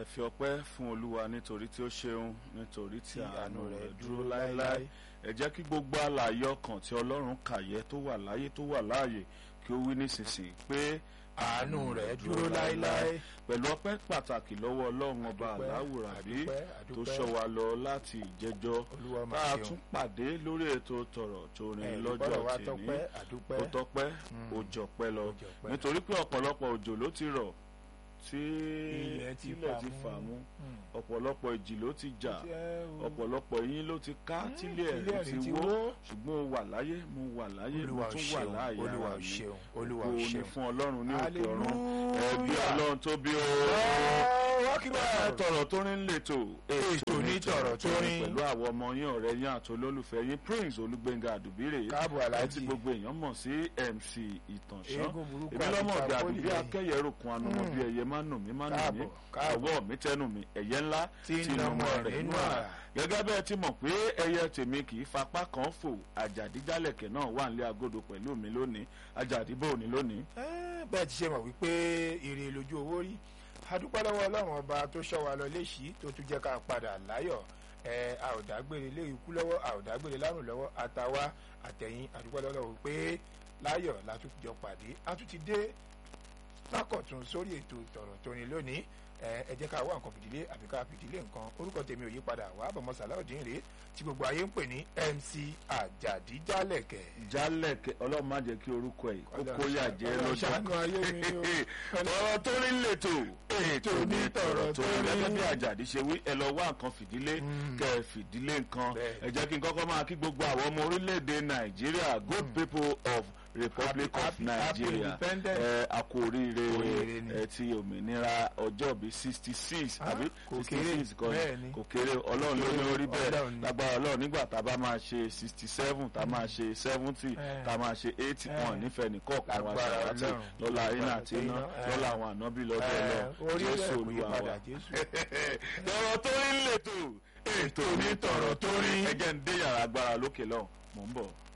ẹ fi ọpẹ́ fún olúwa nítorí tí ó ṣeun nítorí tí Tí àánú àánú rẹ̀ rẹ̀ dúró dúró láéláé láéláé. ẹ jẹ́ kí gbogbo àlàyé ọkàn tí ọlọ́run kàyẹ́ tó wà láyé tó wà láàyè kí ó wí nísinsìnyí pé àánú rẹ̀ dúró láéláé. pẹ̀lú ọpẹ́ pàtàkì lọ́wọ́ ọlọ́run ọba Àdúpẹ́, aláwùrábí àdúpẹ́, tó àdúpẹ́. ṣọ́ wa lọ láti ìjẹjọ́ Olúwa tá máa a ṣeun. tún pàdé lórí ètò tọ̀rọ̀ tó Ẹ, rìn ìgbọ́dọ̀ lọ́jọ́ wa tèmi tọpẹ́ àdúpẹ́. ó tọpẹ́ ó jọpẹ́ lọ Ó jọpẹ́. nítorí pé ọ̀pọ̀lọpọ̀ òjò ló ti rọ̀ tí Ilẹ̀ ti ilẹ̀ fà ti mú. fà mú Mm. ọ̀pọ̀lọpọ̀ ìjì ló ti jà Jẹ́ o. ọ̀pọ̀lọpọ̀ yín ló ti ká Mm, tílé tílé ẹ̀rí ẹ̀rí ti ti wó wó. ṣùgbọ́n o wà láyé mo wà láyé mo Olúwa ò tún wà ṣeun, láàyè Olúwa ara ò mi ṣeun, Olúwa ò ògo ni ṣeun. fún ọlọ́run ní òkè ọ̀run Hallelujah. ẹbí ọlọ́run tó bí o wọ́n kí bẹ́ẹ̀ tọ̀rọ̀ tó rin lètò Ètò ní tọ̀rọ̀ tó rin. pẹ̀lú àwọn ọmọ yín ọ̀rẹ́ yín àti olólùfẹ́ yín Prince Olúgbénga Àdùbírè Káàbọ̀ ẹ Alhaji. tí gbogbo èèyàn mọ̀ sí MC Ìtànṣán Eégún burúkú èmi lọ́mọ àti ọ̀dà Tàpólì àdùbí lẹ́yìn. akẹ́yẹ ròkun anumọ̀ bí ẹyẹ má nù mí má nù mí Káàbọ̀, káàbọ̀. ọwọ́ mi tẹnu mi ẹ̀yẹ ńlá Tí ń nà ọmọ rẹ̀ nínú àrà. gẹ́gẹ́ bẹ́ẹ̀ ti mọ̀ pé ẹyẹ tèmi kì í fapá kan fò àjàdíjálẹ̀kẹ̀ náà wà nílé agodo pẹ̀lú mi lónìí àjàdíbò ní lónìí. Ẹ́, bẹ́ẹ̀ ti ṣe mọ̀ wípé ire lójú owó rí adúpẹ́ lọ́wọ́ ọlọ́run ọba tó ṣọ́ wa lọ léṣì tó tún jẹ́ ká padà láyọ̀ ẹ a ò dágbére lé ikú lọ́wọ́ a ò dágbére lárùn lọ́wọ́ àtàwa àtẹ̀yìn adúpẹ́ lọ́wọ́ wípé láyọ̀ la tún jọ pàdé a tún ti dé lákọ̀tún sórí ètò ìtọ̀rọ̀ tó ní lónìí ẹ ẹ jẹ́ ká wá nǹkan fìdílé àbí ká fìdílé nǹkan orúkọ tèmi ò yí padà wà bọ̀mọ́ sàláùdín rèé tí gbogbo ayé ń pè ní MC Àjàdíjálẹ̀kẹ̀ jálẹ̀kẹ̀ ọlọ́run má jẹ́ kí orúkọ ẹ̀ kó Ọlọ́run kó yà ṣá- jẹ́ Ọlọ́run lọ́jọ́ ṣàánú ayé mi ni o. tọ̀rọ̀ tó rí lètò ètò ní tọ̀rọ̀ tó rí rí. gẹ́gẹ́ bí àjàdí ṣe wí ẹ lọ wá nǹkan fìdílé Mm. kẹ́ ẹ fìdílé nǹkan Bẹ́ẹ̀. ẹ jẹ́ kí n kọ́kọ́ máa kí gbogbo àwọn ọmọ orílẹ̀-èdè nàìjíríà good people of republic Happy- of happy- happy nigeria independence. ẹ a kú oríire Oríire ni. ẹ ti òmìnira ọjọ́ bíi sixty six Ah, àbí kò sixty kéré, six kan bẹ́ẹ̀ ni. kò kéré ọlọ́run ló ní orí bẹ́ẹ̀ Ọlọ́run ni. lágbára ọlọ́run nígbà tá a bá máa ṣe sixty seven tá a máa ṣe seventy Eh. tá a máa ṣe eighty Eh. kan nífẹ̀ẹ́ nìkọ̀ọ̀kan wa Lágbára ṣàwátì Ọlọ́run. lọ́la iná Lágbára àti iná iná, eh. lọ́la àwọn ànábì lọ́dọ̀ Ẹ, lọ orí jésù rẹ̀ kò yí olúwa padà wa. Jésù. tọrọ tó rí lètò ètò ní tọrọ tó rí. ẹ jẹ́ ń dé yàrá agbára lókè lọ́hùn mò ń bọ̀.